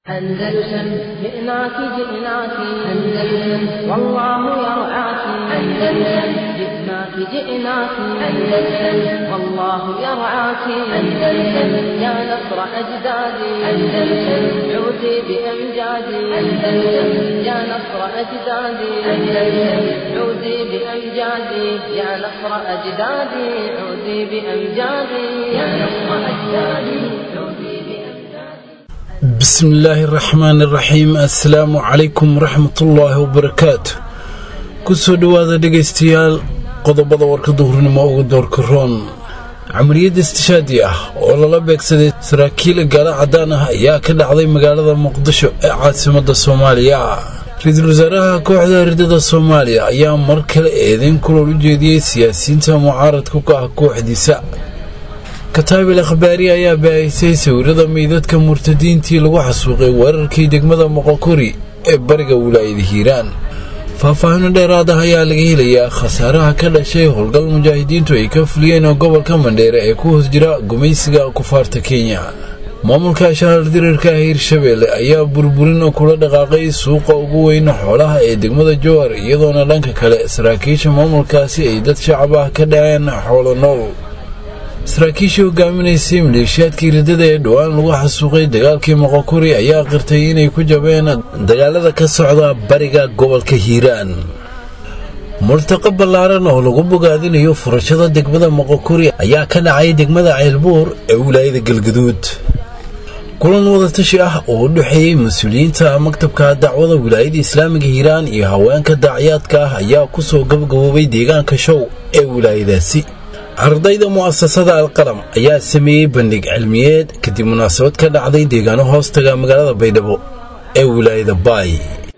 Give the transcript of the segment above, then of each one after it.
أندلسن جئناك جئناك أندلسن والله يرعاك أندلسن جئناك جئناك أندلسن والله يرعاك أندلسن يا نصر أجدادي أندلسن عودي بأمجادي أندلسن يا نصر أجدادي أندلسن عودي بأمجادي يا نصر أجدادي عودي بأمجادي يا نصر أجدادي عودي بأمجادي bismi illaahi araxmaani iraxiim assalaamu calaykum waraxmatullaahi wabarakaatu kusoo dhowaada dhegaystayaal qodobada warkadda hurnimo ugu doorka roon camaliyadda istishaadi ah oo lala beegsaday saraakiil gaalo caddaan ah ayaa ka dhacday magaalada muqdisho ee caasimadda soomaaliya ra-iisul wasaaraha kooxda ardada soomaaliya ayaa mar kale eedeyn kulool u jeediyey siyaasiyiinta mucaaradka ka ah kooxdiisa kataabil akhbaari ayaa baahisay sawirada meydadka murtadiintii lagu xasuuqay weerarkii degmada moqokori ee bariga wilaayada hiiraan faahfaahino dheeraad ah ayaa laga helayaa khasaaraha ka dhashay howlgal mujaahidiintu ay ka fuliyeen gobolka mandheere ee ku hoos jira gumaysiga kufaarta kenya maamulka shahar dirirka ah hirshabeelle ayaa burburin kula dhaqaaqay suuqa ugu weyn xoolaha ee degmada jowar iyadoona dhanka kale saraakiisha maamulkaasi ay dad shacab ah ka dhaceen xoolo nool saraakiishii hogaaminaysay maleeshiyaadkii riddada ee dhowaan lagu xasuuqay dagaalkii moqokuri ayaa qirtay inay ku jabeen dagaalada ka socda bariga gobolka hiiraan multaqo ballaaran oo lagu bogaadinayo furashada degmada moqokuri ayaa ka dhacay degmada ceelbuur ee wilaayada galgaduud kulan wadatashi ah oo u dhexeeyey mas-uuliyiinta maktabka dacwada wilaayada islaamiga hiiraan iyo haweenka daaciyaadka ah ayaa kusoo gabgaboobay deegaanka show ee wilaayadaasi ardayda mu'asasada alqalam ayaa sameeyey bandhig cilmiyeed kadib munaasabad ka dhacday deegaano hoostaga magaalada baydhabo ee wilaayada baay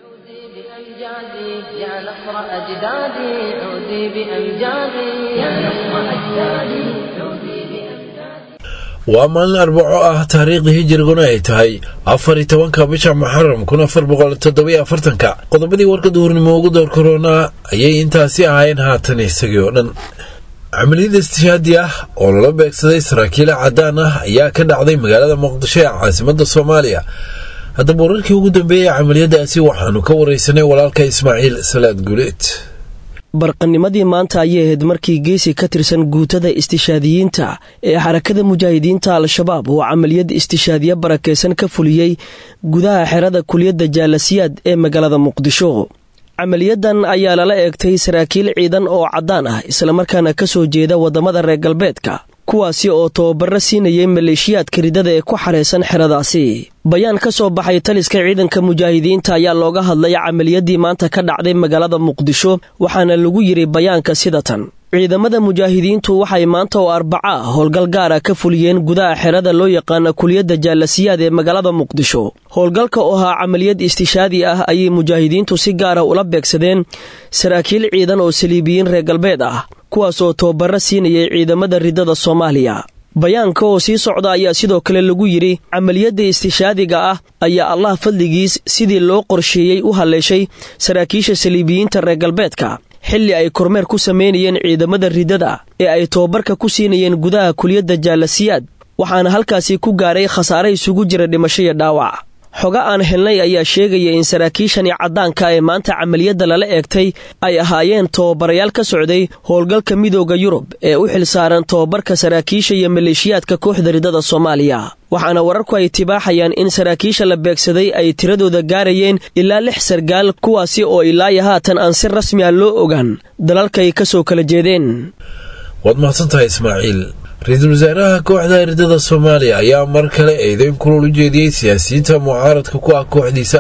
عودي بأمجادي يا نصر أجدادي عودي بأمجادي يا نصر أجدادي عودي بأمجادي waa maalin arbaco ah taariikhda hijiriguna ay tahay afar iyo tobanka bisha muxaram kun afar boqol toddobiyo afartanka qodobadii warka duhurnimo ugu door koronaa ayay intaasi ahayn haatan isagii oo dhan camaliyadda istishaadi ah oo lala beegsaday saraakiila caddaan ah ayaa ka dhacday magaalada muqdisho ee caasimadda soomaaliya haddaba wararkii ugu dambeeyey camaliyadaasi waxaanu ka waraysanay walaalka ismaaciil salaad guleed barqanimadii maanta ayay ahayd markii geesi ka tirsan guutada istishaadiyiinta ee xarakada mujaahidiinta al-shabaab oo camaliyad istishaadiye barakaysan ka fuliyey gudaha xerada kuliyadda jaalasiyaad ee magaalada muqdisho camaliyadan ayaa lala eegtay saraakiil ciidan oo caddaan ah islamarkaana ka soo jeeda waddamada reer galbeedka kuwaasi oo tababaro siinayay maleeshiyaadka riddada ee ku xaraysan xeradaasi bayaan ka soo baxay taliska ciidanka mujaahidiinta ayaa looga hadlay camaliyadii maanta ka dhacday magaalada muqdisho waxaana lagu yidhi bayaanka sida tan ciidamada mujaahidiintu waxay maanta oo arbaca ah howlgal gaara ka fuliyeen gudaha xerada loo yaqaana kuliyadda jaalasiyaad ee magaalada muqdisho howlgalka oo ahaa camaliyad istishaadi ah ayay mujaahidiintu si gaara ula beegsadeen saraakiil ciidan oo saliibiyiin reer galbeed ah kuwaasoo tababaro siinayay ciidamada riddada soomaaliya bayaanka oo sii socda ayaa sidoo kale lagu yidhi camaliyadda istishaadiga ah ayaa allah fadligiis sidii loo qorsheeyey u halleeshay saraakiisha saliibiyiinta reer galbeedka xilli ay kormeer ku samaynayeen ciidamada riddada ee ay tababarka ku siinayeen gudaha kuliyadda jaalasiyaad waxaana halkaasi ku gaaray khasaare isugu jira dhimasho iyo dhaawac xoga aan helnay ayaa sheegaya in saraakiishani caddaanka ee maanta camaliyadda lala eegtay ay ahaayeen tababarayaal ka socday howlgalka midooda yurub ee u xilsaaran tababarka saraakiisha iyo maleeshiyaadka kooxda riddada soomaaliya waxaana wararku ay tibaaxayaan in saraakiisha la beegsaday ay tiradooda gaarayeen ilaa lix sargaal kuwaasi oo ilaayo haatan aan si rasmi ah loo ogaan dalalkay ka soo kala jeedeen waad mahadsantahay ismaaciil ra-iisul wasaaraha kooxda ardada soomaaliya ayaa mar kale eedeyn kulol u jeediyey siyaasiyiinta mucaaradka ku ah kooxdiisa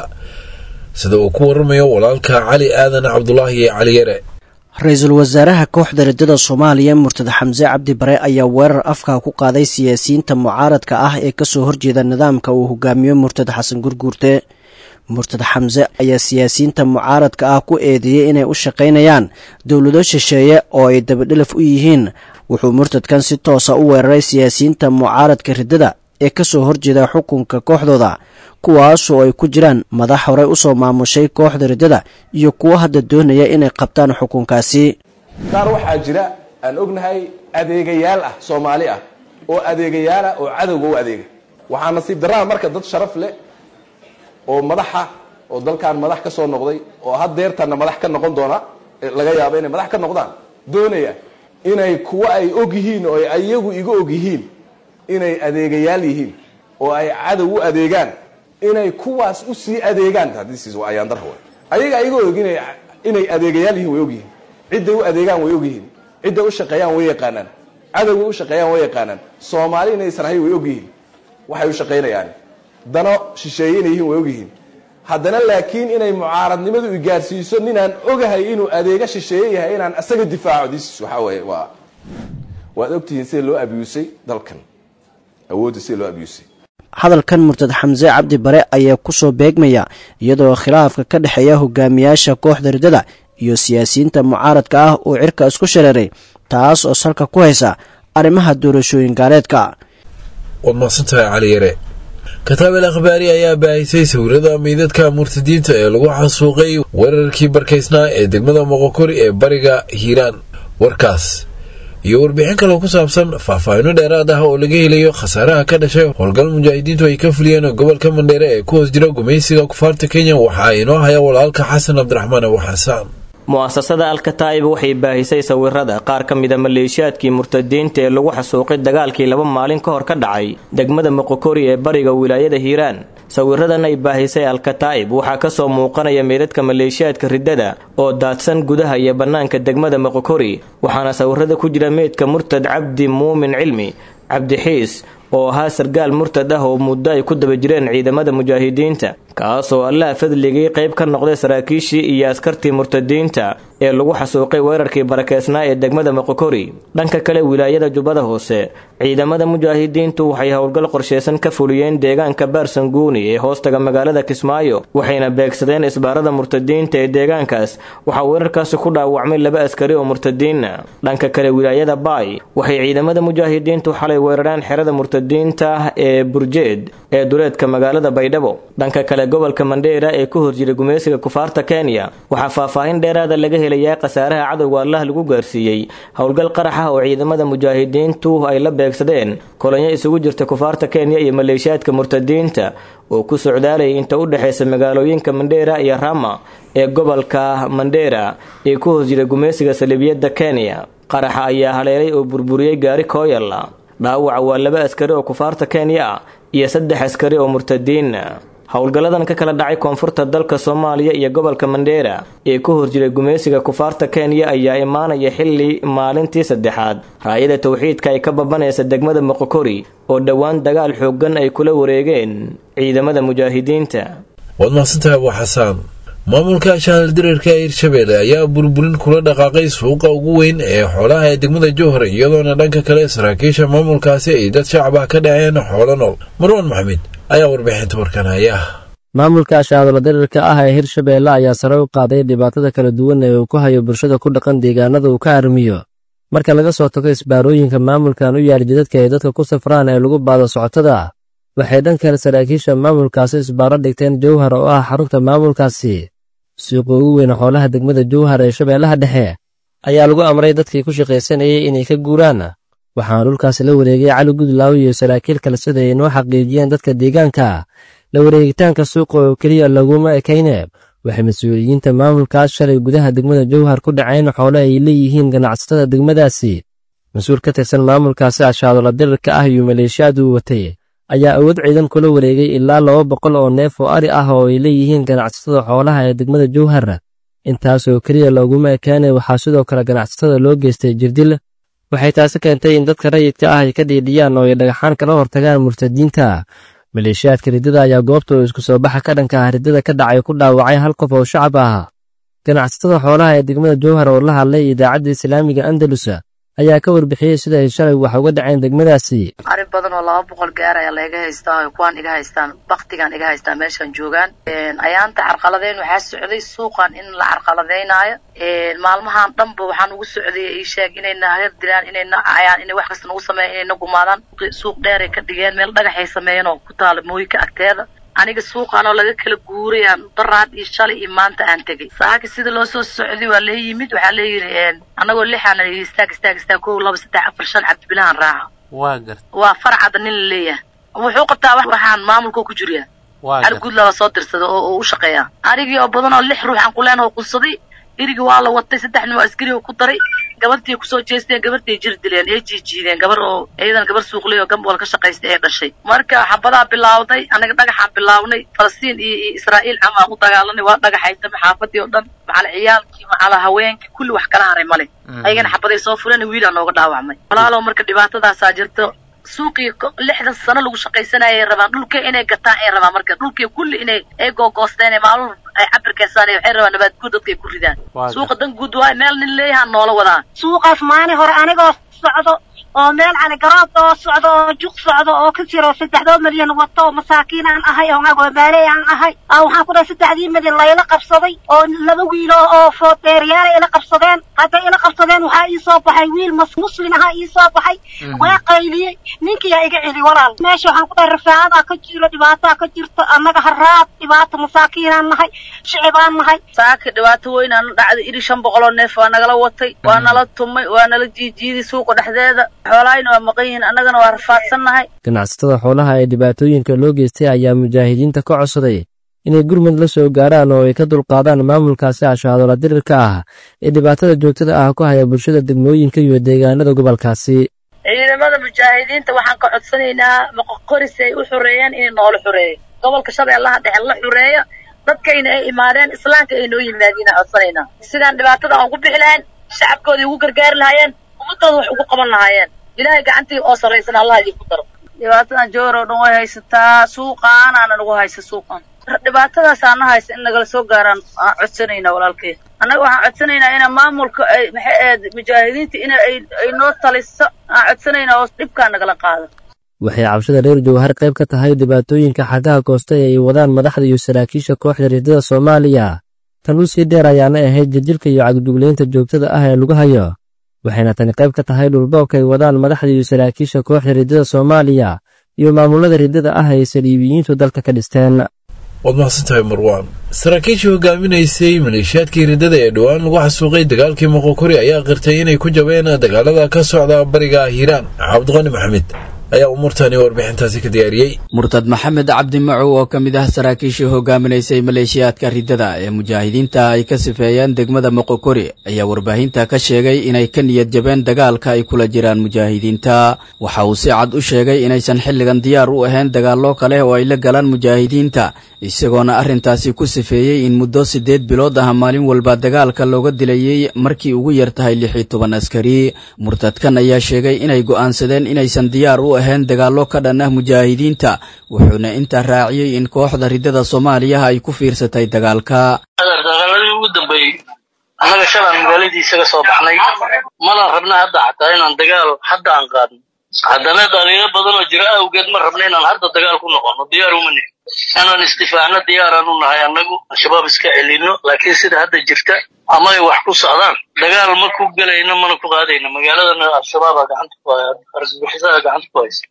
sida uu ku waramayo walaalka cali aadan cabdulaahi iyo cali yare ra-iisul wasaaraha kooxda riddada soomaaliya murtad xamse cabdi bare ayaa weerar afka ku qaaday siyaasiyiinta mucaaradka ah ee kasoo horjeeda nidaamka uu hogaamiyo murtad xasan gurguurte murtad xamse ayaa siyaasiyiinta mucaaradka ah ku eedeeyey inay u shaqaynayaan dowlado shisheeye oo ay dabadhelaf u yihiin wuxuu murtadkan si toosa u weeraray siyaasiyiinta mucaaradka riddada ee kasoo horjeeda xukunka kooxdooda kuwaasoo ay ku jiraan madax horey usoo maamushay kooxda riddada iyo kuwo hadda doonaya inay qabtaan xukunkaasi qaar waxaa jira aan ognahay adeegayaal ah soomaali ah oo adeegayaal ah oo cadowga u adeega waxaa nasiib darraa marka dad sharaf leh oo madaxa oo dalkan madax ka soo noqday oo haddeertanna madax ka noqon doona laga yaabo inay madax ka noqdaan doonaya inay kuwa ay og yihiin oo ay iyagu iga og yihiin inay adeegayaal yihiin oo ay cadow u adeegaan inay kuwaas u sii adeegaan waa ayaandar ayaga iga og inay inay adeegayaal yihiin way og yihiin cidday u adeegaan way og yihiin cidday u shaqeeyaan way yaqaanaan cadowgay u shaqeeyaan way yaqaanaan soomaali inaysan ahay way og yihiin waxay u shaqaynayaan dano shisheeye inay yihiin way og yihiin haddana laakiin inay mucaaradnimadu igaarsiiso ninaan ogahay inuu adeega shisheeye yahay inaan isaga difaaco dis waxaa weeye waa waad ogtihiin sida loo abusay dalkan awoodda sida loo abusay hadalkan murtad xamse cabdi bare ayaa ku soo beegmaya iyadoo khilaafka ka dhexeeya hogaamiyaasha kooxda riddada iyo siyaasiyiinta mucaaradka ah uu cirka isku shareeray taas oo salka ku haysa arrimaha doorashooyin gaaleedka waad maqsantahay cali yare kataabel akhbaari ayaa baahisay sawirada meydadka murtadiinta ee lagu xasuuqay weerarkii barkaysnaa ee degmada moqokori ee bariga hiiraan warkaas iyo warbixin kale ku saabsan faahfaahino dheeraad ah oo laga helayo khasaaraha ka dhashay howlgal mujaahidiintu ay ka fuliyeen gobolka mandheere ee ku hoos jira gumaysiga kufaarta kenya waxa inoo haya walaalka xasan cabdiraxmaan abu xasaan mu'asasada alkataa'ib waxay baahisay sawirada qaar ka mida maleeshiyaadkii murtadiinta ee lagu xasuuqay dagaalkii laba maalin ka hor ka dhacay degmada moqokori ee bariga wilaayada hiiraan sawiradan ay baahisay alkataa'ib waxaa kasoo muuqanaya meydadka maleeshiyaadka riddada oo daadsan gudaha iyo bannaanka degmada moqokori waxaana sawirada ku jira meydka murtad cabdi muumin cilmi cabdixiis oo ahaa sargaal murtad ah oo muddo ay ku daba jireen ciidamada mujaahidiinta kaasoo allaha fadligii qayb ka noqday saraakiishii iyo askartii murtadiinta ee lagu xasuuqay weerarkii barakeysnaa ee degmada moqokori dhanka kale wilaayada jubbada hoose ciidamada mujaahidiintu waxay howlgal qorsheysan ka fuliyeen deegaanka baarsanguuni ee hoostaga magaalada kismaayo waxayna beegsadeen isbaarada murtadiinta ee deegaankaas waxaa weerarkaasi ku dhaawacmay laba askari oo murtadiina dhanka kale wilaayada baay waxay ciidamada mujaahidiintu xalay weerareen xerada murtadiinta ee burjeed ee duleedka magaalada baydhabo dhanka kale gobolka mandheera ee ku horjiray gumaysiga kufaarta kenya waxaa faahfaahin dheeraada laga helayaa khasaaraha cadowga allah lagu gaarsiiyey howlgal qarax ah oo ciidamada mujaahidiintu ay la beegsadeen kolonyo isugu jirta kufaarta kenya iyo maleeshiyaadka murtadiinta oo ku socdaalayay inta u dhexaysa magaalooyinka mandheera iyo rama ee gobolka mandheera ee ku horjiray gumaysiga saliibiyadda kenya qaraxa ayaa haleelay oo burburiyey gaari kooyalla dhaawaca waa laba askari oo kufaarta kenya ah iyo saddex askari oo murtadiin howlgalladan ka kala dhacay koonfurta dalka soomaaliya iyo gobolka mandheera ee ku horjiray gumaysiga kufaarta kenya ayaa imaanaya xilli maalintii saddexaad raayada towxiidka ay ka babanaysa degmada moqokori oo dhowaan dagaal xooggan ay kula wareegeen ciidamada mujaahidiinta waad maqsantahay abu xasaan maamulka shahal diriirka ee hirshabeelle ayaa burburin kula dhaqaaqay suuqa ugu weyn ee xoolaha ee degmada jowhar iyadoona dhanka kale saraakiisha maamulkaasi ay dad shacab ah ka dhaceen xoolo nool marwan maxamed ayaa warbixinta warkan haya maamulka shahaadalo diriirka ah ee hirshabeelle ayaa sare u qaaday dhibaatada kala duwan ee uu ku hayo bulshada ku dhaqan deegaanada uu ka armiyo marka laga soo tago isbaarooyinka maamulkan u yaal jidadka ay dadka ku safraan ee lagu baado socotada waxay dhan kale saraakiisha maamulkaasi isbaaro dhigteen jowhar oo ah xarunta maamulkaasi suuqa ugu weyn xoolaha degmada jowhar ee shabeellaha dhexe ayaa lagu amray dadkii ku shaqaysanayay inay ka guuraan waxaana dhulkaasi la wareegay cali gudlaaw iyo saraakiil kale sida ay noo xaqiijiyeen dadka deegaanka la wareegitaanka suuqa oo keliya laguma ekayne waxay mas-uuliyiinta maamulkaas shalay gudaha degmada jowhar ku dhaceen xoole ay leeyihiin ganacsatada degmadaasi mas-uul ka tirsan maamulkaasi ashaadola dirirka ah iyo maleeshiyaaduu watay ayaa awood ciidan kula wareegay ilaa laba boqol oo neef oo ari ah oo ay leeyihiin ganacsatada xoolaha ee degmada jowhar intaasoo keliya looguma ekaane waxaa sidoo kale ganacsatada loo geystay jirdil waxay taasi keentay in dadka rayidka ah ay ka dhiidhiyaan oo ay dhagaxaan kala hortagaan murtadiinta maleeshiyaadka riddada ayaa goobta oo isku soo baxa ka dhanka ah riddada ka dhacay ku dhaawacay hal qof oo shacab ah ganacsatada xoolaha ee degmada jowhar oo la hadlay idaacadda islaamiga andalus ayaa ka warbixiyey sida ay shalay wax uga dhaceen degmadaasi ari badan oo laba boqol gaar ayaa laiga haystaa o kuwaan iga haystaan baktigaan iga haystaa meeshaan joogaan ayaanta carqaladeyn waxaa socday suuqan in la carqaladeynaayo maalmahan dhanba waxaan ugu socday ii sheeg inayna hagar dilaan inayna cayaan inay wax kasta nagu sameeyan inayna gumaadaan suuq dheeray ka dhigeen meel dhagaxay sameeyeen oo ku taala mooyinka agteeda aniga suuqan oo laga kala guuray aan daraad iyo shalay iyo maanta aan tegay saaka sida loo soo socday waa lee yimid waxaa leeyihi anagoo lixaana istaag istaag istaag kow laba saddex afar shan cabdibilahan raaca waa garta waa farcada nin la leeyahay wuxuu qabtaa waxaan maamulka ku jiriyaa cali guudla la soo dirsada oo oo u shaqeeya arigii oo badan oo lix ruux aan ku leenaho qunsaday irigii waa la watay saddex nin oo askari oo ku daray gabadhtii kusoo jeesteen gabadhtii jir dileen ee jiijiideen gabar oo iyadan gabar suuqley oo gambol ka shaqaystay ee dhashay marka xabadaa bilaawday anaga dhagaxaan bilaabnay falastiin iyo iyo israa'iil camaan u dagaalanay waa dhagaxaytama xaafadii oo dhan macala ciyaalkii macala haweenkii kulli wax kala haray male ayagana xabaday soo fuleen wiilaa nooga dhaawacmay walaalow marka dhibaatadaasaa jirto suuqii lixdan sano lagu shaqaysanayay rabaan dhulka inay gataan ay rabaan marka dhulkii kulli inay ay googoosteen maalin ay cabirkeysaan waxay rabaan nabaad guud dadka ay ku ridaan suuqa dan guud waayo meel nin leeyahaa noola wadaa suuqaas maalin hore anigoo socdo oo meel cali garoob oo socdo oo juq socdo oo ka jiro saddexdoo milyan wato oo masaakiin aan ahay oo agoobaaleey aan ahay waxaan ku dhahay saddexdii milyan layla qabsaday oo laba wiilo oo foodeeriyaala ila qabsadeen hadday ila qabsadeen waxaa ii soo baxay wiil mas muslim ahaa ii soo baxay waa qayliyey ninkiyaa iga celi walaal meesha waxaan ku dhahay rafaacadaa ka jiro dhibaataa ka jirto annaga haraad dhibaato masaakiinaan nahay shicibaan nahay saaka dhibaato weynaan dhacday iri shan boqol oo neef waa nagala watay waa nala tumay waa nala jiijiiday suuqa dhexdeeda xoolaayna waa maqan yihiin annagana waa rafaadsannahay ganacsatada xoolaha ee dhibaatooyinka loo geystay ayaa mujaahidiinta ka codsaday inay gurmud la soo gaaraan oo ay ka dulqaadaan maamulkaasi ashaadola dirirka ah ee dhibaatada joogtada ah ku haya bulshada degmooyinka iyo deegaanada gobolkaasi ciidamada mujaahidiinta waxaan ka codsanaynaa moqoqoris ay u xoreeyaan inay noola xoreeyo gobolka shabeellaha dhexe la xoreeyo dadkayna ay imaadeen islaamka ay noo yimaadiinaan codsanaynaa sidaan dhibaatada aan ugu bixi lahayn shacabkooda ugu gargaari lahaayeen ummadooda wax ugu qaban lahaayeen ilaahay gacantii oo sarraysan allah idinku daro dhibaatadan joor oo dhan way haysataa suuqaanaana nagu haysa suuqan dhibaatadaasaa na haysa in nagala soo gaaraan aan codsanaynaa walaalkay annaga waxaan codsanaynaa ina maamulka ay maxay ahayd mujaahidiinta ina ay ay noo taliso aan codsanaynaa oo dhibkaa nagala qaado waxay cabshada reer jowhar qayb ka tahay dhibaatooyinka xaggaha koosta ee ay wadaan madaxda iyo saraakiisha kooxda riddada soomaaliya tan u sii dheer ayaana ahayd jajilka iyo cagdugleynta joogtada ah ee lagu hayo waxayna tani qayb ka tahay dhulboobka ay wadaan madaxda iyo saraakiisha kooxda riddada soomaaliya iyo maamulada riddada ah ay saliibiyiintu dalka ka dhisteen waad mahadsantahay marwaan saraakiishii hogaaminaysay maleeshiyaadkii riddada ee dhowaan lagu xasuuqay dagaalkii moqokori ayaa qirtay inay ku jabeen dagaalada ka socda bariga hiiraan cabdiqani maxamed ayaa umuurtani warbixintaasi ka diyaariyey murtad maxamed cabdi macow oo ka mid ah saraakiishii hogaaminaysay maleeshiyaadka riddada ee mujaahidiinta ay ka sifeeyeen degmada moqokori ayaa warbaahinta ka sheegay inay ka niyad jabeen dagaalka ay kula jiraan mujaahidiinta waxa uu si cad u sheegay inaysan xilligan diyaar u ahayn dagaallo kale oo ay la galaan mujaahidiinta isagoona arrintaasi ku sifeeyey in muddo siddeed bilood ah maalin walba dagaalka looga dilayey markii ugu yar tahay lix iyo toban askari murtadkan ayaa sheegay inay go'aansadeen inaysan diyaar u ahayn dagaallo ka dhan ah mujaahidiinta wuxuuna intaa raaciyey in kooxda riddada soomaaliya ay ku fiirsatay dagaalka dagaaladii ugu dambeeyey annaga shalaan magaaladii isaga soo baxnay mana rabna hadda xataa inaan dagaal hadda aan qaadno haddana dhaliilo badan oo jira awgeed ma rabna inaan hadda dagaal ku noqono diyaar uma nihin inaan istifaacno diyaaraan u nahay annagu al-shabaab iska celino laakiin sida hadda jirta ama ay wax ku socdaan dagaal ma ku gelayno mana ku qaadayno magaaladana al-shabaaba gacanta ku haya argagixisaha gacanta ku haysa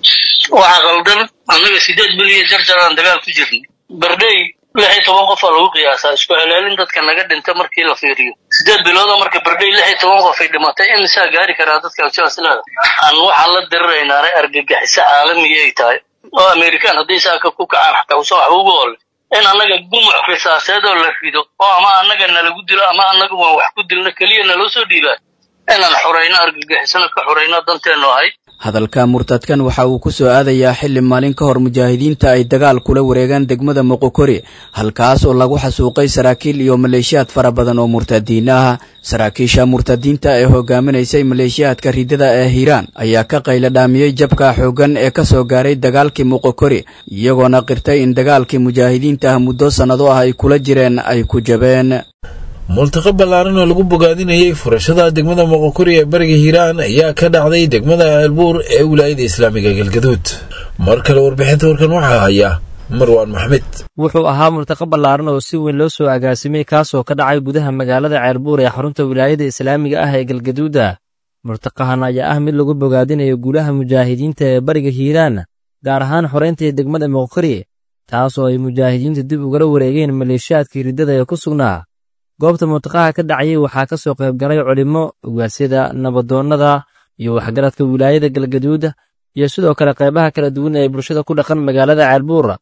waxaa qaldan annaga sideed biliya jarjaraan dagaal ku jirnay bardhey lix iyo toban qof aa lagu qiyaasaa isku celaalin dadka naga dhinta markii la fiiriyo sideed bilooda marka bardhey lix iyo toban qof ay dhimatay imisaa gaari karaa dadka al-shabaab leeda aan waxaan la diriraynaana argagixiso caalamiya ay tahay oo amerikaan hadday saaka ku kacaan xataa usan waxba ugu ole in annaga gumuc risaaseed oo la rido oo ama annaga nalagu dilo ama annaga waan wax ku dilno keliya naloo soo dhiibaa inaan xorayno argagixisona ka xorayno danteennu ahay hadalka murtadkan waxa uu ku soo aadayaa xilli maalin ka hor mujaahidiinta ay dagaal kula wareegaan degmada moqokori halkaas oo lagu xasuuqay saraakiil iyo maleeshiyaad fara badan oo murtadiin ah saraakiisha murtadiinta ee hogaaminaysay maleeshiyaadka riddada ee hiiraan ayaa ka qayla dhaamiyey jabka xooggan ee ka soo gaaray dagaalkii moqokori iyagoona qirtay in dagaalkii mujaahidiinta ah muddo sannado ah ay kula jireen ay ku jabeen multaqa ballaaran oo lagu bogaadinayay furashada degmada moqokori ee bariga hiiraan ayaa ka dhacday degmada ceelbuur ee wilaayada islaamiga galgaduud mar kale warbixinta warkan waxaa haya marwaan maxmed wuxuu ahaa multaqa ballaaran oo si weyn loo soo agaasimay kaasoo ka dhacay gudaha magaalada ceelbuur ee xarunta wilaayada islaamiga ah ee galgaduuda murtaqahan ayaa ah mid lagu bogaadinayo guulaha mujaahidiinta ee bariga hiiraan gaar ahaan xorayntii degmada moqokori taasoo ay mujaahidiintu dib ugala wareegeen maleeshiyaadkii riddada ee ku sugnaa goobta multaqaha ka dhacayay waxaa ka soo qaybgalay culimmo ogaasyada nabadoonnada iyo waxgaradka wilaayada galgaduud iyo sidoo kale qaybaha kala duwan ee bulshada ku dhaqan magaalada ceelbuur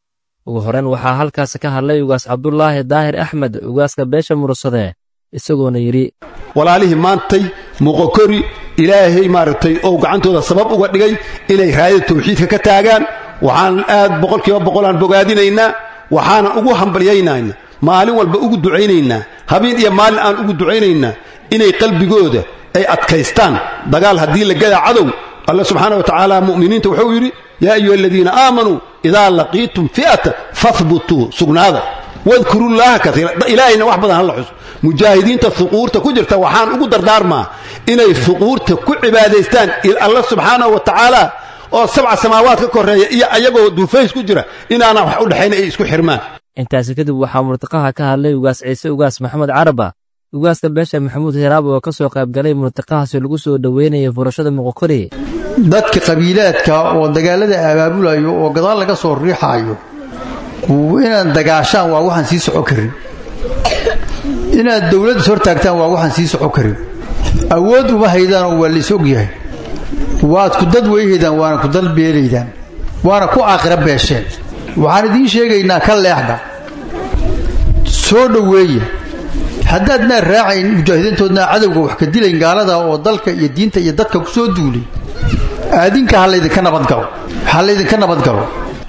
ugu horeyn waxaa halkaasi ka hadlay ugaas cabdulaahi daahir axmed ugaaska beesha murursade isagoona yidhi walaalihii maantay muqokori ilaahay maaragtay oo gacantooda sabab uga dhigay inay raayada tawxiidka ka taagaan waxaan aad boqolkiiba boqolaan bogaadinaynaa waxaanan ugu hambalyaynaynaa maalin walba ugu ducaynaynaa habeen iyo maalin aan ugu ducaynaynaa inay qalbigooda ay adkaystaan dagaal haddii la gadaa cadow alla subxaana wa tacaala mu'miniinta wuxuu yidhi yaa ayuha aladiina aamanuu idaa laqiitum fi'ata fahbutuu sugnaada wadkurullaaha kaiira ilaahayna wax badan hala xuso mujaahidiinta huquurta ku jirta waxaan ugu dardaarmaa inay huquurta ku cibaadaystaan alla subxaanahu wa tacaala oo sabca samaawaad ka koreeya iyo ayagoo duufays ku jira inaana wax u dhexayn ay isku xirmaan intaasi kadib waxaa murtiqaha ka hadlay ugaas ciise ugaas maxamed caraba ugaaska beesha maxamuud hiraab oo ka soo qaybgalay murtiqahaasi lagu soo dhoweynaya furashada muqokori dadka qabiilaadka oo dagaalada abaabulayo oo gadaal laga soo riixaayo inaad dagaashaan waa waxaan sii soco karin inaad dowladda is hortaagtaan waa waxaan sii soco karin awood uma haydaanoo waa lays ogyahay waad ku dad weyhaydaan waana ku dal beelaydaan waana ku aakhira beesheen waxaan idiin sheegaynaa ka leexda soo dhoweeya haddaadnaa raacayn mujaahidiintoodnaa cadowga wax ka dilayn gaalada oo dalka iyo diinta iyo dadka ku soo duulay aadinka ha laydinka nabadgalo ha laydinka nabadgalo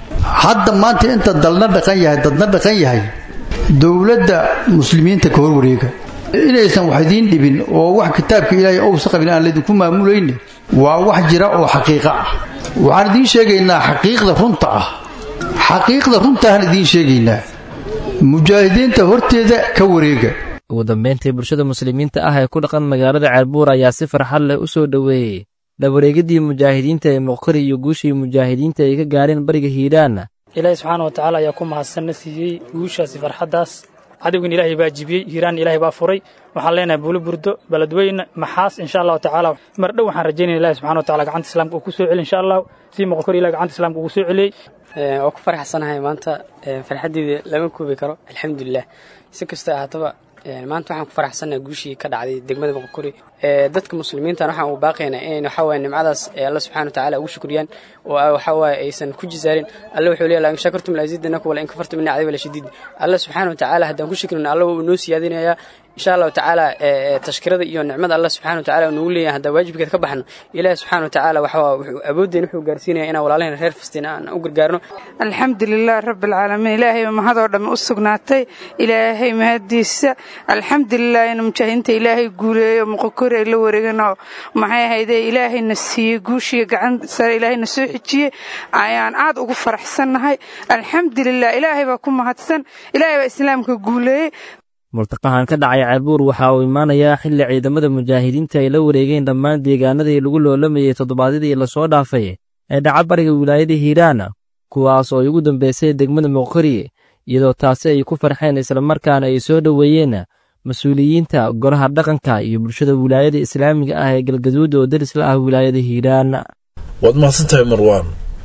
hadda maanta inta dalna dhaqan yahay dadna dhaqan yahay dowladda muslimiinta ka horwareega inaysan wax idiin dhibin oo wax kitaabka ilaahay owsa qabin aan laydinku maamulayne waa wax jira oo xaqiiqo ah waxaan idiin sheegaynaa xaqiiqda runta ah xaqiiqda runtaaan idiin sheegaynaa mujaahidiinta horteeda ka wareega ugu dambayntii bulshada muslimiinta ah ee ku dhaqan magaalada ceelbuur ayaa si farxad leh u soo dhoweeyey dhawareegadii mujaahidiinta ee muqkari iyo guushii mujaahidiinta ay ka gaareen bariga hiiraan ilaahi subxaana wa tacaala ayaa ku mahadsanna siiyey guushaasi farxaddaas cadowgin ilaahay baa jibiyey hiiraan ilaahay baa furay waxaan leenahay buuli burdo beledweyne maxaas insha allahu tacaala mar dhow waxaan rajaynaya ilahi subxana wa tacala gacanta islaamka uu ku soo celi insha allahu sii muqkari ilahi gacanta islaamka ugu soo celiyey waa ku faraxsanahay maanta farxaddeeda lama koobi karo alxamdulilah si kasta ahaataba maanta waxaan ku faraxsannaha guushii ka dhacday degmada boqokori dadka muslimiintan waxaan uu baaqaynaa inay waxawaaye nimcadaas alla subxana wa tacala ugu shukriyaan oo waxawaaye aysan ku jisaarin alla wuxuu leeyahay in shakartum laziidanakum wala in kafartum inna cadabi la shadiid alla subxana wa tacala haddaan ku shukrino alla wuu noo siyaadinayaa insha allahu tacaala tashkirada iyo nicmada alla subxana wa tacala nagu leeyahay haddaan waajibkeed ka baxno ilaahi subxana wa tacaala waxaa wuxuu awoodeen wuxuu gaarsiinaya inaan walaalaheen reer fastiin aan u gargaarno alxamdulilah rabbilcaalamiin ilaahay mahadoo dhamme u sugnaatay ilaahay mahadiisa alxamdulilah in mujaahidiinta ilaahay guuleeyo muqokori ay la wareeganoo maxay ahaydee ilaahayna siiyey guushiya gacan sare ilaahayna soo xijiyey ayaan aad ugu faraxsannahay alxamdulilah ilaahay baa ku mahadsan ilaahay baa islaamka guuleeyey murtaqahan ka dhacay ceelbuur waxa uu imaanayaa xilli ciidamada mujaahidiinta ay la wareegeen dhammaan deegaanadii lagu loolamayey toddobaadyadii lasoo dhaafay ee dhaca bariga wilaayada hiiraan kuwaas oo ugu dambaysay degmada muqkari iyadoo taasi ay ku farxeen islamarkaana ay soo dhoweeyeen mas-uuliyiinta golaha dhaqanka iyo bulshada wilaayada islaamiga ah ee galgaduud oo daris la ah wilaayada hiiraan waad mahadsantahay marwaan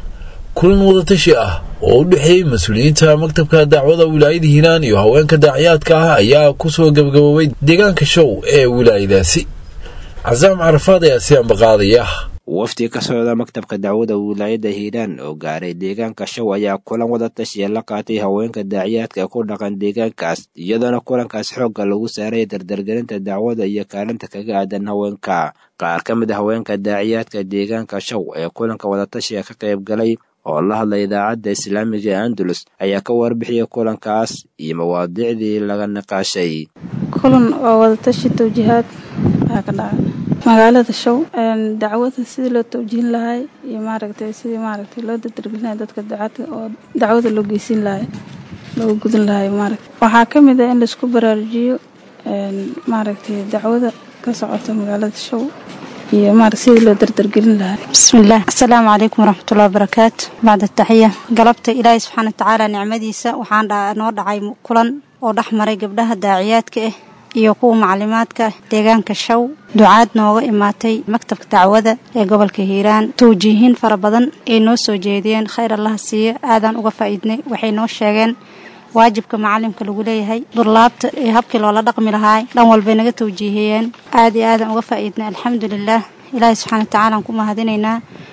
kulan wadatashi ah oo u dhexeeyey mas-uuliyiinta maktabka dacwada wilaayada hiiraan iyo haweenka daaciyaadka ah ayaa ku soo gabagaboobay deegaanka show ee wilaayadaasi casaam carafaad ayaa si ambaqaadaya wafdi ka socda maktabka dacwada wilaayada hiiraan oo gaaray deegaanka show ayaa kulan wadatashiya la qaatay haweenka daaciyaadka ku dhaqan deegaankaas iyadoona kulankaas xoogga lagu saaray dardargelinta dacwada iyo kaalinta kaga aadan haweenka qaar ka mid a haweenka daaciyaadka deegaanka show ee kulanka wadatashiga ka qayb galay oo la hadlay idaacadda islaamiga ee andalus ayaa ka warbixiyay kulankaas iyo mawaadiicdii laga niqaashay kulan oo wadatashi tawjihaad ayaa ka dhacay magaalada show dacwada sidii loo tawjihin lahay iyo maaragtay sidii maaragtay loo dadargelinayo dadka dacada oo dacwada loo geysin lahay looga gudin lahay maaragta waxaa ka mid ah in laisku baraarujiyo maaragtay dacwada ka socota magaalada show iyo maarag sidii loo dardargelin lahaa bismillaah assalaamu calaykum waraxmatullahi wabarakaatu bacda taxiya galabta ilaahay subxaana watacaala nicmadiisa waxaan noo dhacay kulan oo dhex maray gabdhaha daaciyaadka ah iyo kuwa maclimaadka deegaanka show ducaad nooga imaatay maktabka dacwada ee gobolka hiiraan tawjiihiin fara badan ay noo soo jeediyeen khayr allaha siiyo aadaan uga faa'iidnay waxay noo sheegeen waajibka macalimka lagu leeyahay durlaabta iyo habkii loola dhaqmi lahaay dhan walbay naga tawjiihiyeen aad iyo aadaan uga faa'iidnay alxamdulilaah ilaahay subxaana watacaala aan ku mahadinaynaa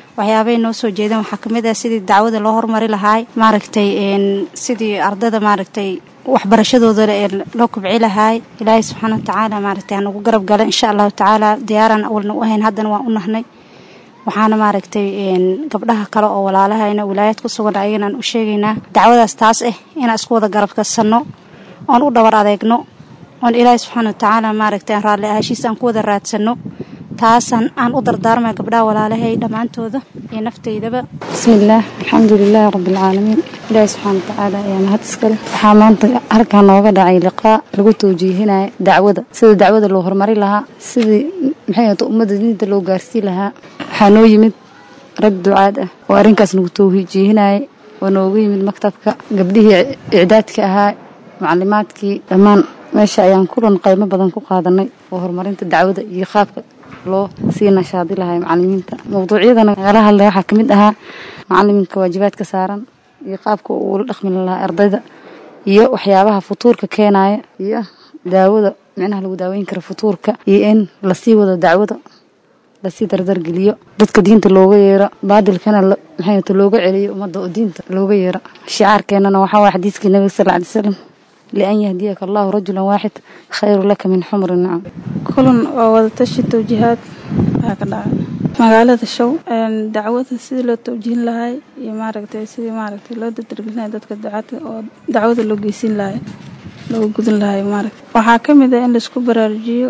waxyaabay noo soo jeedeen waxaa kamid ah sidii dacwada loo horumari lahaay maaragtay sidii ardada maaragtay waxbarashadooda loo kubci lahaay ilaahay subxaana watacaala maaragtay hanagu garab gala insha allahu tacaala diyaaraan awalna u ahayn haddana waan u nahnay waxaana maaragtay gabdhaha kale oo walaalahayna wilaayad ku sugan ayaganaan u sheegaynaa dacwadaas taas ah inaan isku wada garabkasanno oon u dhabar adeegno oon ilaahay subxaana watacaala maaragtay aan raalli ahashiisa aan ku wada raadsanno taasaan aan u dardaarmaya gabdhaha walaalahay dhammaantooda iyo naftaydaba bismillaah alxamdulilaahi rabbilcaalamiin ilaahi subxaana watacaala ayaa mahad iskale waxaa maanta halkaa nooga dhacay liqaa lagu tawjiihinaya dacwada sida dacwada loo horumari lahaa sidii maxay ahata ummadda diinta loo gaarsii lahaa waxaa noo yimid rag ducaad ah oo arrinkaas nagu tawjiihinayay oo noogu yimid maktabka gabdhihii icdaadka ahaa macalimaadkii dhammaan meesha ayaan kulan qaymo badan ku qaadanay oo horumarinta dacwada iyo qaabka loo sii nashaadi lahay macalimiinta mawduucyadana nagala hadlay waxaa ka mid ahaa macaliminka waajibaadka saaran iyo qaabka uu ula dhaqmi lahaa ardayda iyo waxyaabaha futuurka keenaya iyo daawada micnaha lagu daaweyn kara futuurka iyo in lasii wado dacwada lasii dardargeliyo dadka diinta looga yeero baadilkana maxay looga celiyo ummadda oo diinta looga yeero shicaarkeenana waxaa waaya xadiiskii nabiga sal ly slam lian yahdiyaka allahu rajulan waaxid khayru laka min xumri nacam kulan oo wadatashi tawjiihaad waxaa ka dhacay magaalada show dacwada sidii loo tawjihin lahay iyo maaragtay sidii maaragtay loo dadargelinayo dadka dacada oo dacwada loo geysin lahay looga gudin lahay maaragtay waxaa ka mid ah in laisku baraarujiyo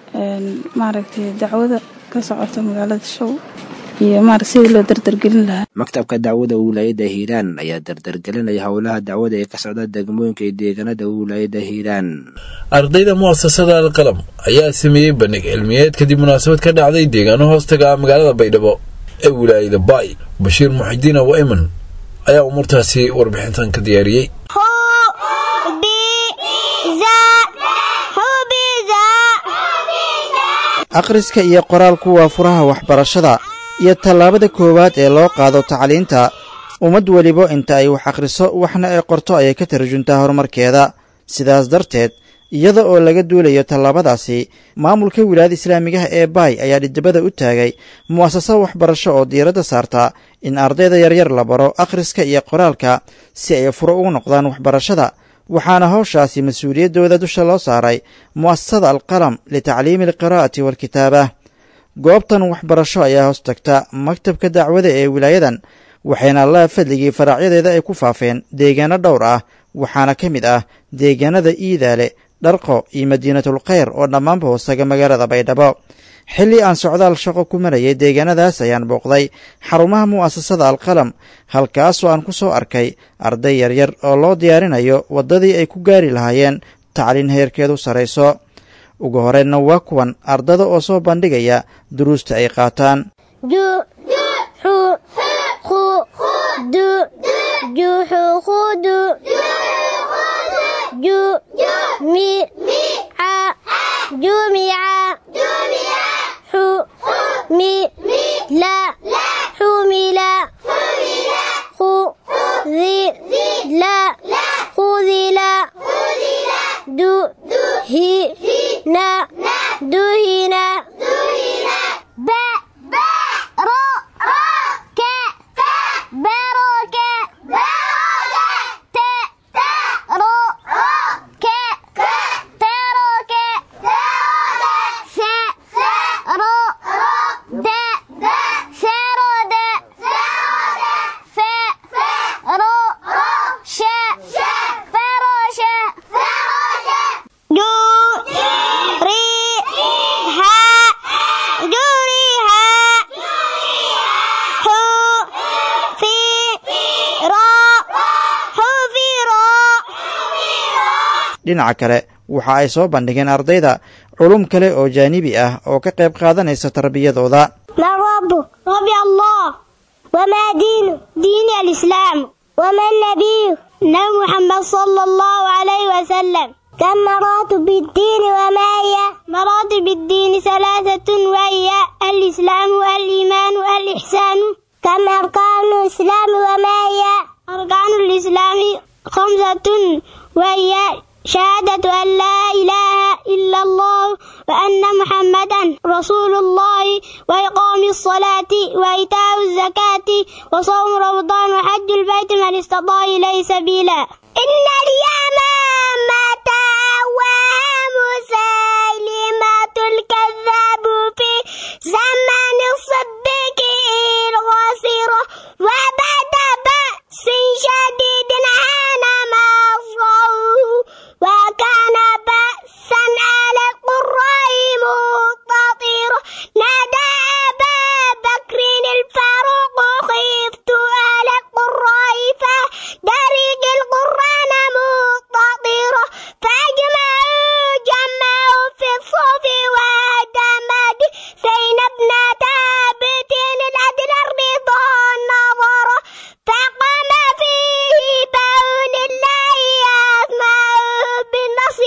maaragtay dacwada ka socota magaalada show iyo maarag sidii loo dardargelin lahaa maktabka dacwada wilaayadda hiiraan ayaa dardargelinaya howlaha dacwada ee ka socda degmooyinka iyo deegaanada wilaayadda hiiraan ardayda mu'asasada alqalam ayaa sameeyey bandhig cilmiyeed kadib munaasabad ka dhacday deegaano hoostaga ah magaalada baydhabo ee wilaayada baay bashiir muxidiin awa iman ayaa umuurtaasi warbixintan ka diyaariyey akhriska iyo qoraalku waa furaha waxbarashada iyo tallaabada koowaad ee loo qaado tacliinta ummad weliba inta ay wax akhriso waxna ay qorto ayay ka tarjuntaa horumarkeeda sidaas darteed iyada oo laga duulayo tallaabadaasi maamulka wilaayada islaamigaha ee baay ayaa dhidibada u taagay mu'asasa waxbarasho oo diiradda saarta in ardayda yaryar la baro akhriska iyo qoraalka si ay furo ugu noqdaan waxbarashada waxaana howshaasi mas-uuliyaddooda dusha loo saaray mu'asasada alqalam litacliimi alqiraa'ati waalkitaaba goobtan waxbarasho ayaa hoos tagta maktabka dacwada ee wilaayadan waxayna allaha fadligii faraacyadeeda ay ku faafeen deegaano dhowr ah waxaana ka mid ah deegaanada iidaale dharqo iyo madiinatul khayr oo dhammaanba hoosaga magaalada baydhabo xilli aan socdaal shaqo ku marayay deegaanadaas ayaan booqday xarumaha mu'asasada alqalam halkaasoo aan ku soo arkay arday yaryar oo loo diyaarinayo waddadii ay ku gaari lahaayeen tacliin heerkeedu sarrayso ugu horreynna waa kuwan ardada oo soo bandhigaya duruusta ay qaataan dhinaca kale waxa ay soo bandhigeen ardayda culum kale oo jaanibi ah oo ka qayb qaadanaysa tarbiyadooda من ربك ربي الله وما دينه دين الإسلام وما النبي نبي محمد صلى الله عليه وسلم كم مراتب الدين وما هي مراتب الدين ثلاثة وهي الإسلام والإيمان والإحسان كم أركان الإسلام وما هي أركان الإسلام خمسة وهي شهادة أن لا إله إلا الله وأن محمدا رسول الله وإقام الصلاة وإيتاء الزكاة وصوم رمضان وحج البيت من استطاع إليه سبيلا إن اليمامة ومسيلمة الكذاب في زمن الصديق الغصيرة وبعد بأس شديد عان ما وكان بأسا على القراء مقتطرا نادى أبا بكر الفاروق خفت على القراء فدرج القرآن مقتطرا فأجمعوا جمعوا في الصوف ودمد زينب ابنة ثابت العدل الرضا النظر فقام فيه بون الله يسمع بالنص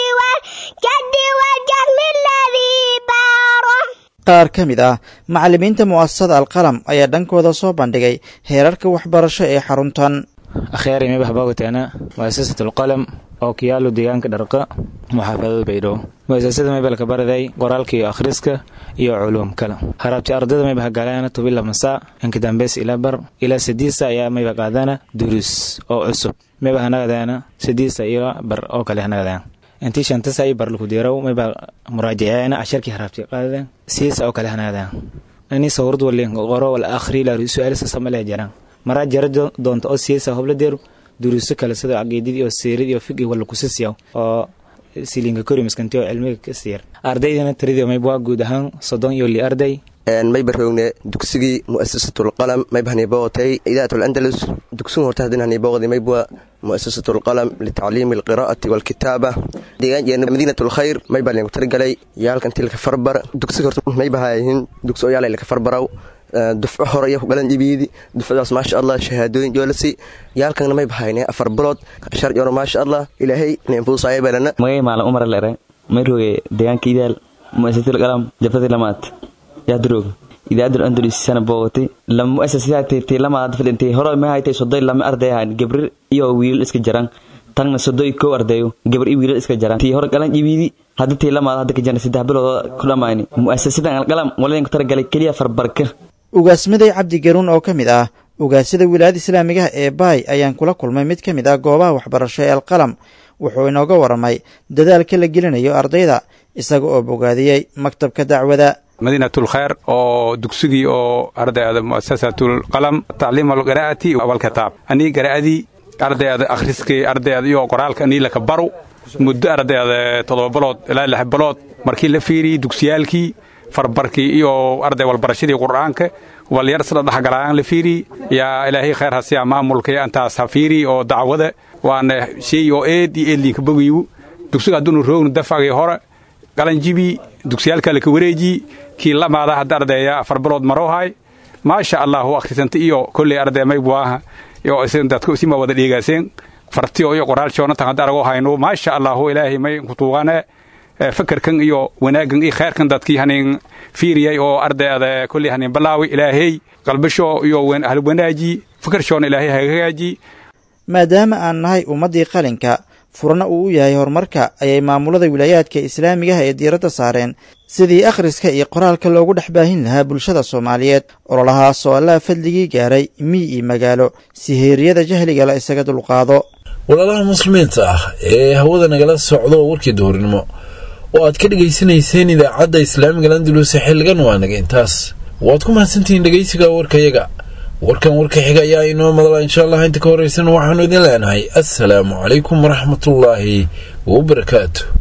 والجد والجزم الذي باره qaar ka mid ah macallimiinta mu'asasada alqalam ayaa dhankooda soo bandhigay heerarka waxbarasho ee xaruntan akhyaari mibah bawtaana muasasat alqalam oo ku yaalo deegaanka dharqa muxaafadada baydhabo muasasada maybalka baraday qoraalka iyo akhriska iyo culuum kale harabti ardada maybah galaana tubila masaa inka dambeys ilaa bar ilaa sadiisa ayaa mayba qaadana duruus oo cusub mayba hanagadaana sadiisa ilaa bar oo kale hanagadaana intii shantasa ay bar laku diiraw mayba muraajaceena casharkii harabti qaadadeen siisa oo kale hanagadaana ani sawrad walin qoro wal akhri la su'aalisa samale jaraan maraa jara doonta oo siisa hobla deeru duruuso kale sida caqiidadii oo seerid iyo fiqi wala kusisiyaw oo silinka kori miskanti oo cilmiga ka siiyar ardaydana tiradii mayba waa guud ahaan soddon iyo li arday mayba rogne dugsigii mu'asasatulqalam mayba haniboqotay idaatul andalus dugsigu horta hadin haniboqdi maybwa mu'asasatulqalam litacliimi alqiraa'ati walkitaaba deegaan jeerna madiinatul khayr mayba linku tirigalay yaalkan tilka farbar dugsiga horta mayba hayihin dugsi oo yaalay laka farbaraw dufco hore iyo kugalan jibiidi dufcadaas maasha allah shahaadooyin joolasi yaalkana may bahayne afar bilood shar joro maasha allah ilaahay ninfuusaya balana magay maalan umar lere mayroge deegaanka idaal muasasatul qalam jabtadii lamaad yaadroog idaadul andalus sana boogotay lama muasasadaatay lamaad fadhintay hore ma haytay sodoy lama arday ahaan gabrir iyo wiilal iska jaran tagna sodoy kow ardayo gabar iyo wiilal iska jaran tii hore galan jibiidi hadda tii lamaad hadda ka jarna saddex bilood ku dhammaani muasasadan alqalam waladinku talagalay keliya farbarka ugaasmaday cabdi garuun oo ka mid ah ugaasyada wilaayada islaamigaha ee baay ayaan kula kulmay mid ka mid ah goobaha waxbarasho ee alqalam wuxuu inooga waramay dadaalka la gelinayo ardayda isaga oo bogaadiyey maktabka dacwada madiinatul khayr oo dugsigii oo ardayda muasasatul qalam tacliim alqiraa'ati walkitaab anii qiraa'adii ardayda akhriskii ardayda iyo qoraalka anii laka baru muddo ardayda toddoba bilood ilaa lix bilood markii la fiiriyey dugsiyaalkii farbarkii iyo arday walbarashadii qur'aanka walyar sida dhexgalaan la fiiri yaa ilaahay khayr hasiya maamulka antaas ha fiiri oo dacwada waana shay oo eed iyo eedlinka bogayu dugsiga hadduunu roognu dafagii hore qalanjibi dugsiyaalka laka wareeji kii lamaada hadda ardaya afar bilood marowhay maasha allahu akhrisanta iyo kolley arday maybuaha iyo dadka isima wada dheegaaseen fartiyo iyo qoraal joonatan hadda arago hayno maasha allahu ilaahay may kutuugane fakarkan iyo wanaaggan iyo khayrkan dadkii hanin fiiriyay oo ardayda kolley hanin balaawi ilaahay qalbasho iyo ahal wanaaji fakarshoona ilaahay hagaaji maadaama aan nahay ummaddii qalinka furna uu u yahay horumarka ayay maamulada wilaayaadka islaamigaha ee diiradda saareen sidii akhriska iyo qoraalka loogu dhex baahin lahaa bulshada soomaaliyeed ololahaas oo allaha fadligii gaaray miy iyo magaalo si heeriyada jahliga la isaga dulqaado walaalaha muslimiinta ah ee hawada nagala socdo warkii duhurnimo oo aad ka dhegaysanayseen idaacadda islaamiga landulus xilligan waa naga intaas waad ku mahadsantihiin dhegaysiga warkayaga warkan warka xiga ayaa inoo madala insha allah inta ka horraysan waxaanu idin leenahay assalaamu calaykum waraxmatullaahi wabarakaatu